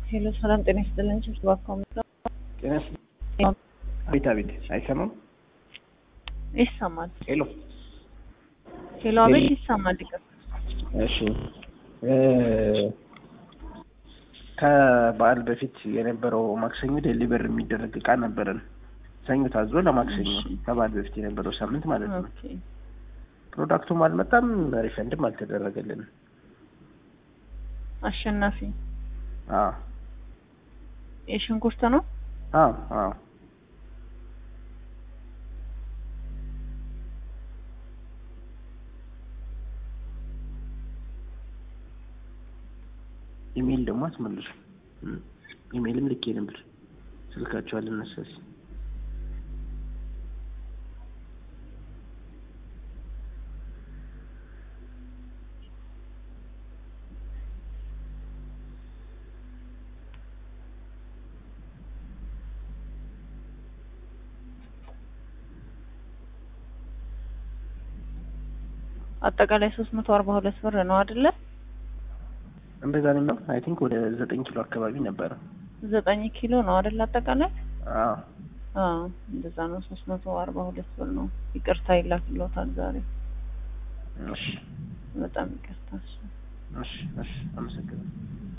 ሄሎ ሰላም ጤና ይስጥልን። ስብሰባ ኮሚቴ ጤና ይስጥልኝ። አቤት አቤት፣ አይሰማም? ይሰማል። ሄሎ ሄሎ አቤት ይሰማል። ይቅር እሺ እ ከበዓል በፊት የነበረው ማክሰኞ ዴሊቨር የሚደረግ እቃ ነበረን። ሰኞ ታዞ ለማክሰኞ እሺ። ከበዓል በፊት የነበረው ሳምንት ማለት ነው። ኦኬ ፕሮዳክቱም አልመጣም፣ ሪፈንድም አልተደረገልንም። አሸናፊ አዎ የሽንኩርት ነው። አዎ አዎ ኢሜይል ደግሞ አትመልሱ። እም፣ ኢሜይልም ልኬ ነበር፣ ስልካቸው አልነሳ ሲል አጠቃላይ ሶስት መቶ አርባ ሁለት ብር ነው አይደለ? እንደዛ ነው የሚለው። አይ ቲንክ ወደ ዘጠኝ ኪሎ አካባቢ ነበረ። ዘጠኝ ኪሎ ነው አይደል? አጠቃላይ አዎ አዎ እንደዛ ነው። ሶስት መቶ አርባ ሁለት ብር ነው። ይቅርታ ይላክልዎታል ዛሬ። እሺ በጣም ይቅርታ። እሺ። እሺ እሺ፣ አመሰግናለሁ።